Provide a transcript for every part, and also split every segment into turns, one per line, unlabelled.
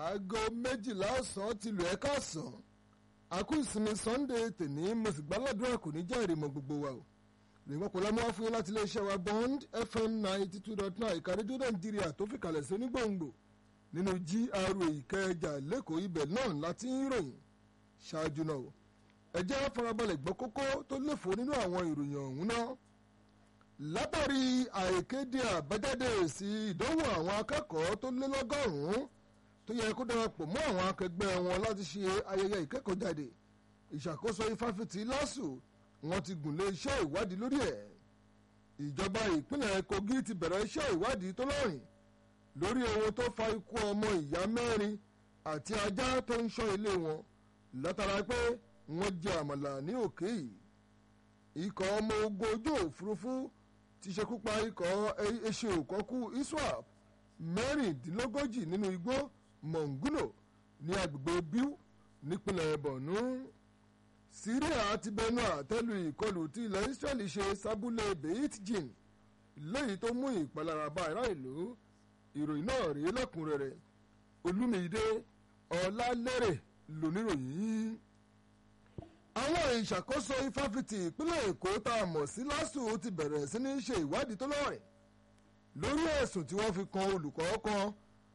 aago méjìlá ọ̀sán ti lù ẹ́ káàsán àkú ìsinmi sunday tèní mo sì gbàládùra kò ní jẹ́ ìrìmọ̀ gbogbo wa o lèmọ́ kò lámú wá fún yín láti iléeṣẹ́ wa bond fm ninety two dot nine ìka rédíò nàìjíríà tó fi kalẹ̀ sí onígbòǹgbò nínú gra ìkẹjà lẹ́kọ̀ọ́ ibẹ̀ náà láti ń ròyìn ṣáájú náà o ẹ jẹ́ farabalẹ̀ gbọ́ kókó tó léfò nínú àwọn ìròyìn ọ̀hún náà látàrí àìkéde àbájáde èsì ìdánwò àwọn akẹ́kọ̀ọ́ tó lé lọ́gọ́rùn-ún tó yẹ kó darapọ̀ mọ́ àwọn akẹgbẹ́ wọn láti ṣe ayẹyẹ ìkẹ́kọ̀ọ́jáde ìṣàkóso ifáfitì lásù wọn ti gùn lé iṣẹ́ ìwádìí lórí ẹ̀ ìjọba ìpínlẹ̀ kogi ti bẹ̀rẹ̀ iṣẹ́ ìwádìí tó lọ́rìn lórí ohun tó fa ikú ọmọ ìyá mẹ́rin àti ajá tó ń ṣọ́ ilé wọn látara pé wọ́n jẹ àmàlà ní òkè yìí ikọ̀ ọmọ ogun ojú òfurufú ti ṣekú pa ikọ̀ eṣe òkọ́kú iswap mẹ́rìndínlógójì nínú igbó monguno ní agbègbè biu nípínlẹ̀ borno syria ti bẹnu àtẹ́lu ìkọlù tí ilẹ̀ israeli ṣe sábúlé beit jin léyìí tó mú ìpalára bá ará ìlú ìròyìn náà rèé lẹ́kùnrẹ́rẹ́ olúmídé ọlálẹ́rẹ̀ lóníròyìn àwọn ìṣàkóso ifáfitì ìpínlẹ̀ èkó tá a mọ̀ sí lásù ti bẹ̀rẹ̀ sí ní ṣe ìwádìí tó lọ́rìn lórí ẹ̀sùn tí wọ́n fi kan olùkọ́ kan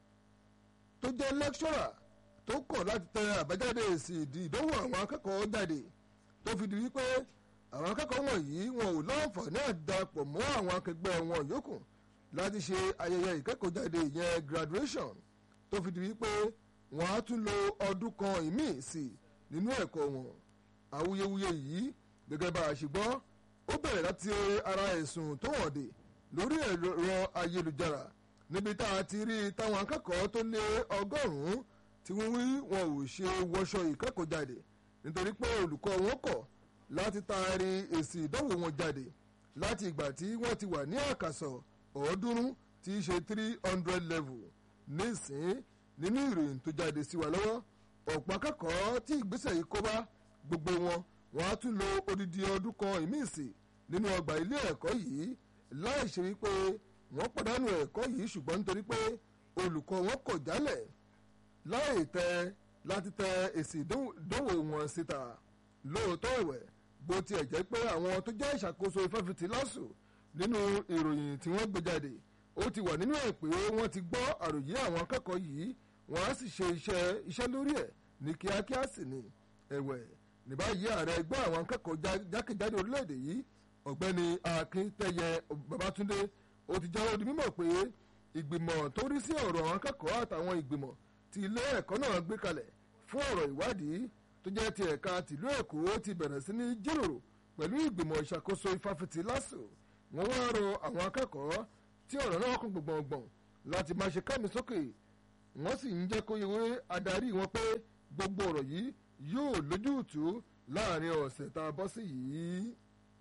tó jẹ́ lẹ́kṣọ́rà tó kọ̀ láti tẹ àbájáde èsì ìdí ìdánwò àwọn akẹ́kọ̀ọ́ jáde tó fi di wípé àwọn akẹ́kọ̀ọ́ wọ̀nyí wọn ò láǹfààní àdàpọ̀ mọ́ àwọn akẹgbẹ́ wọn yòókù láti ṣe ayẹyẹ ìkẹ́kọ̀ọ́jáde ìyẹn graduation tó fi di wípé wọ́n á tún lo ọdún kan ìmíì sí nínú ẹ̀kọ́ wọn awuyewuye yìí gẹ́gẹ́ bá a ṣe gbọ́ ó bẹ̀rẹ̀ láti ara ẹ̀sùn tó hàn dé lórí ẹ̀rọ ayélujára níbi tá a ti rí táwọn akẹ́kọ̀ọ́ tó lé ọgọ́rùn-ún tí wọ́n wí wọn ò ṣe wọṣọ ìkẹ́kọ̀ọ́ jáde nítorí pé olùkọ́ wọn kọ̀ láti taari èsì ìdánwò wọn jáde láti ìgbà tí wọ́n ti wà ní àkàsọ̀ ọ̀ọ́dúnrún tí í ṣe three hundred level nísìn nínú ìròyìn tó jáde sí wa lọ́wọ́ ọ̀pọ̀ akẹ́kọ̀ọ́ tí ìgbésẹ̀ yìí kó bá gbogbo wọn wọn á tún lo odidi ọdún kan ìmíìsì nínú ọgbà ilé ẹ̀kọ́ yìí láì ṣe wípé wọ́n pàdánù ẹ̀kọ́ yìí ṣùgbọ́n nítorí pé olùkọ́ wọn kọ̀ jálẹ̀ láì tẹ láti tẹ èsì ìdánwò wọn síta lóòótọ́ ẹ̀wẹ̀ bó tiẹ̀ jẹ́ pé àwọn tó jẹ́ ìṣàkóso ìfẹ́fìtì lásù nínú ìròyìn tí wọ́n gbé jáde ó ti wà nínú ẹ̀ pé wọ́n ti gbọ́ àròyé àwọn akẹ́kọ̀ọ́ yìí wọ́n á sì ṣe iṣẹ́ iṣẹ́ lórí ẹ̀ ní kíákíá sì ni ẹ̀wẹ̀ ní báyìí ààrẹ ẹgbẹ́ àwọn akẹ́kọ̀ọ́ jákèjádò orílẹ̀-èdè yìí ọ̀gbẹ́ni akíntẹ́yẹ babatunde ó ti jẹ́wọ́ di mímọ̀ pé ìgbìmọ̀ tó rí sí ọ̀rọ̀ àwọn akẹ́kọ̀ọ́ àtàwọn ìgbìmọ̀ tí ilé ẹ̀kọ́ náà gbé kalẹ̀ fún ọ̀rọ̀ ìwádìí tó jẹ́ ti ẹ̀ka tìlú èkó ti bẹ̀rẹ̀ sí ní jíròrò pẹ̀lú ìgbìmọ̀ ìṣàkóso ifáfitì lásù wọ́n wá rọ àwọn akẹ́kọ̀ọ́ tí ọ̀rọ̀ náà kún gbọ̀ngbọ̀n láti máa ṣe kámi sókè wọ́n sì ń jẹ́ kó yewé adarí wọn pé gbogbo ọ̀rọ̀ yìí yóò lójútùú láàrin ọ̀sẹ̀ tá a bọ́ sí yìí.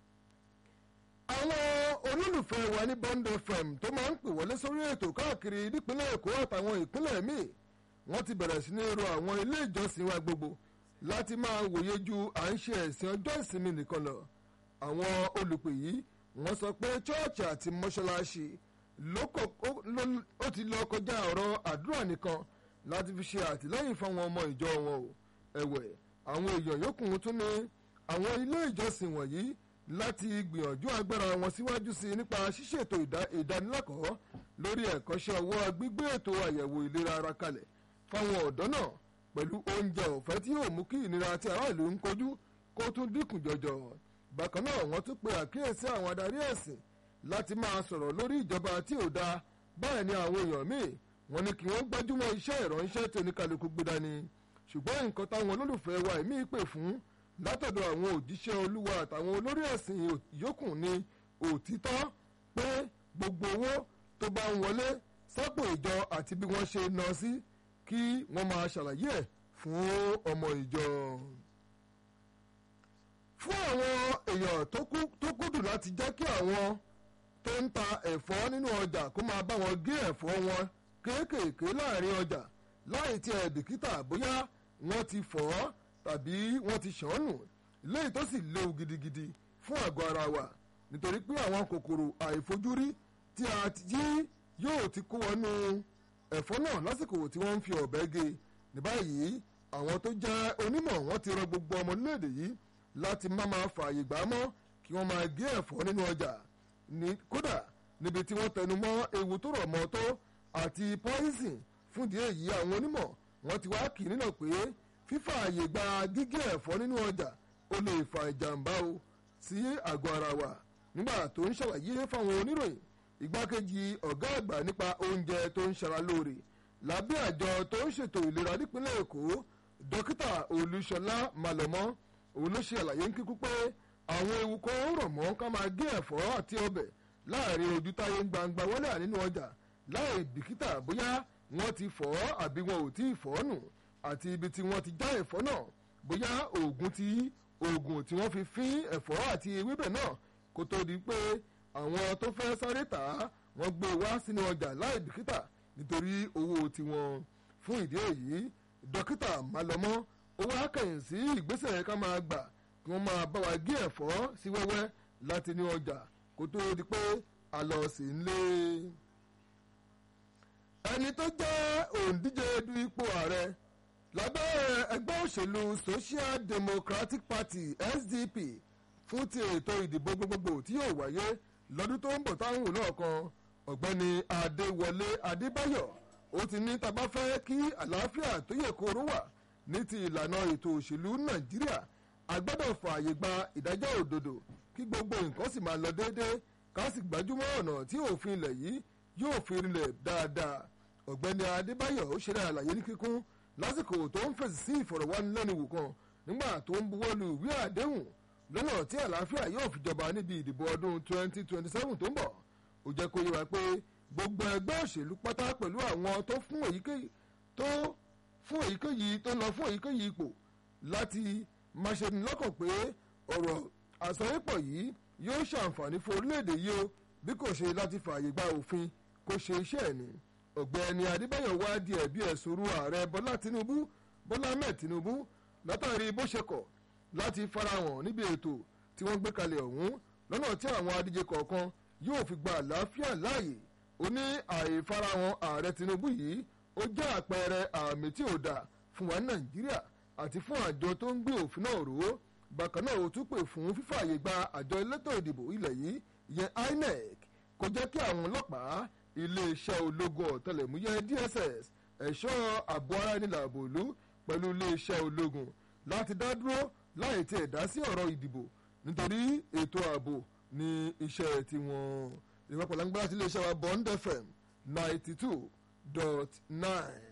àwọn olólùfẹ́ wa ní bond fm tó máa ń pè wọlé sórí ètò káàkiri nípínlẹ̀ èkó àtàwọn ìpínlẹ̀ míì wọ́n ti bẹ̀rẹ̀ sí ní ro àwọn ilé ìjọsìn wa gbogbo láti máa wòye ju à ń ṣe ẹ̀sìn ọjọ́ ìsinmi nìkan lọ. àwọn olùpè yìí wọ́n sọ pé chọ́ọ̀chì àti mọ́ṣáláṣí ó ti lọ kọjá ọ̀rọ̀ àdúrà nìkan láti fi ṣe àtìlẹ́yìn fáwọn ọmọ ìjọ wọn o ẹ̀wẹ̀ àwọn èèyàn yòókù tún ní àwọn ilé ìjọsìn wọ̀nyí láti gbìyànjú agbára wọn síwájú sí i nípa ṣíṣètò ìdánilẹ́kọ̀ọ́ lórí ẹ̀kọ́ṣẹ́ ọwọ́ gbígbé ètò àyẹ̀wò ìlera ara kalẹ̀ fáwọn ọ̀dọ́ náà pẹ̀lú oúnjẹ ọ̀fẹ́ tí yóò mú kí ìnira tí aráàlú ń kojú kó tún dínkù jọjọ bákan náà wọ́n tún pe àkíyèsí àwọn adarí ẹ̀sìn láti máa sọ̀rọ̀ lórí ìjọba tí ò dáa báyìí ni àwọn èèyàn míì wọ́n ní kí wọ́n gbájúmọ́ iṣẹ́ ìránṣẹ́ tí oníkàlùkù gbé dání ṣùgbọ́n nǹkan táwọn olólùfẹ́ wa ẹ̀mí pè fún látọ̀dọ̀ àwọn òjíṣẹ́ olúwa àtàwọn olórí ẹ̀sìn yòókù ní òtítọ́ pé gbogbo owó tó bá ń wọlé sápò ìjọ àti bí wọ́n ṣe ná sí kí wọ́n máa ṣàlàyé ẹ̀ fún ọmọ ìjọ. fún àwọn èèyàn tó kúndùn láti jẹ́ kí àwọn tó ń ta ẹ̀fọ́ nínú ọjà kó máa bá wọn gé ẹ̀fọ́ wọn kéékèèké láàrin ọjà láì tí ẹ bìkítà bóyá wọ́n ti fọ̀ ọ́ tàbí wọ́n ti ṣàn nù léyìí tó sì léwu gidigidi fún àgọ́ ara wa nítorí pé àwọn kòkòrò àìfojúrí tí a ti yóò ti kó wọnú ẹ̀fọ́ náà lásìkò tí wọ́n ń fi ọ̀bẹ gé ní báyìí àwọn tó jẹ́ onímọ̀ wọ́n ti rọ gbogbo ọmọ orílẹ̀-èdè yìí láti má máa fààyè gbà á mọ́ kí wọ́n máa gé ẹ̀fọ́ nínú ọjà ní kódà níbi tí wọ́n tẹnu mọ́ ewu tó rọ̀ mọ́ tó àti poison fún ìdí èyí àwọn onímọ̀ wọ́n ti wá kì í nínà pé fífààyè gba gígé ẹ̀fọ́ nínú ọjà ó lè fa ìjàmbá o sí àgọ́ ara wa nígbà tó ń ṣàlàyé fáwọn oníròyìn igbákejì ọ̀gá àgbà nípa oúnjẹ tó ń ṣara lóore lábẹ́ àjọ tó ń ṣètò ìlera nípínlẹ̀ èkó dókítà olúṣọlá malọmọ òun ló ṣe àlàyé ń kíkú pé àwọn ewu kan rọ̀ mọ́ ká máa gé ẹ̀fọ́ àti ọbẹ̀ láàrin ojú táyé ń gbangba wọlé nínú ọjà láì bìkítà bóyá wọ́n ti fọ̀ ọ́ àbí wọn ò tí ì fọ̀ ọ́ nù àti ibi tí wọ́n ti já ẹ̀fọ́ náà bóyá oògùn tí oògùn tí wọ́n fi fín ẹ̀fọ́ àti ewébẹ̀ náà kó tó di pé àwọn tó fẹ́ sáré tà á wọ́n gbé wá sínú ọjà láì bìkítà nítorí owó tiwọn fún ìdí èyí dókítà malọmọ ó wá kẹ̀yìn sí ìgbésẹ̀ ká máa gbà kí wọ́n máa bá wa gé ẹ̀fọ́ sí wẹ́wẹ́ láti ní ọjà kó tó di pé a lọ sí ilé. ẹni tó jẹ́ òǹdíje du ipò ààrẹ lábẹ́ ẹgbẹ́ òṣèlú social democratic party sdp fún ti ètò ìdìbò gbogbogbò tí yóò wáyé lọ́dún tó ń bọ̀ táwọn wò lọ́ọ̀kan ọ̀gbẹ́ni adéwọlé adébáyọ̀ ó ti ní tá bá fẹ́ kí àlàáfíà tó yẹ kóró wà ní ti ìlànà ètò òṣèlú nàìjíríà a gbọ́dọ̀ fààyè gba ìdájọ́ òdodo kí gbogbo nǹkan sì máa lọ déédéé ká sì gbájúmọ́ ọ̀nà tí òfin ilẹ̀ yìí yóò fi rinlẹ̀ dáadáa ọ̀gbẹ́ni adébáyọ̀ ó ṣe àlàyé ní kíkún lásìkò tó ń fèsì sí ìfọ̀rọ̀wánilẹ́nuwò kan nígbà tó ń buwọ́lu ìwé àdéhùn lọ́nà tí àlàáfíà yóò fi jọba níbi ìdìbò ọdún 2027 tó ń bọ̀ ó jẹ́ kó yé wa pé gbogbo ẹgbẹ́ òṣèlú pátá pẹ̀lú àwọn tó fún èyíkéyìí tó fún èyíkéyìí tó lọ fún èyíkéyìí ipò láti máa ṣe ní lọ́kàn pé ọ̀rọ̀ àsọyépọ̀ yìí yóò ṣàǹfààní fún orílẹ̀-èdè yìí o bí kò ṣe láti fààyè gba òfin kó ṣe iṣẹ́ ẹ̀ ni ọ̀gbẹ́ni adébáyọ̀ wá di ẹ̀bí ẹ̀sùn ru ààrẹ bọ́lá tinubu bọ́lá ahmed tinubu látàrí bó ṣe kọ̀ láti farahàn níbi ètò tí wọ́n gbé kalẹ̀ ọ̀hún lọ́nà tí àwọn adíje kọ̀ọ̀kan yóò fi gba àlàáfíà láàyè ó ní àìfarahàn ààrẹ tinubu yìí ó jẹ́ àpẹẹrẹ àmì tí ò dà fún wa ní nàìjíríà àti fún àjọ tó ń gbé òfin náà rò ó bákan náà ó tún pè fún fífààyè gba àjọ elétò ìdìbò ilẹ̀ yìí ìyẹn inec kó jẹ́ kí àwọn ọlọ́pàá iléeṣẹ́ ológun ọ̀tẹlẹ̀múyẹ́ dss ẹ̀ṣọ́ ààbò ara ẹni làbò ìlú pẹ̀lú iléeṣẹ́ ológun láti dá dúró láì tiẹ̀ dá sí ọ̀rọ̀ ìdìbò nítorí ètò ààbò ní iṣẹ́ tiwọn ìwọ́pọ̀ lágbára sí iléeṣẹ́ wa bond fm ninety two dot nine.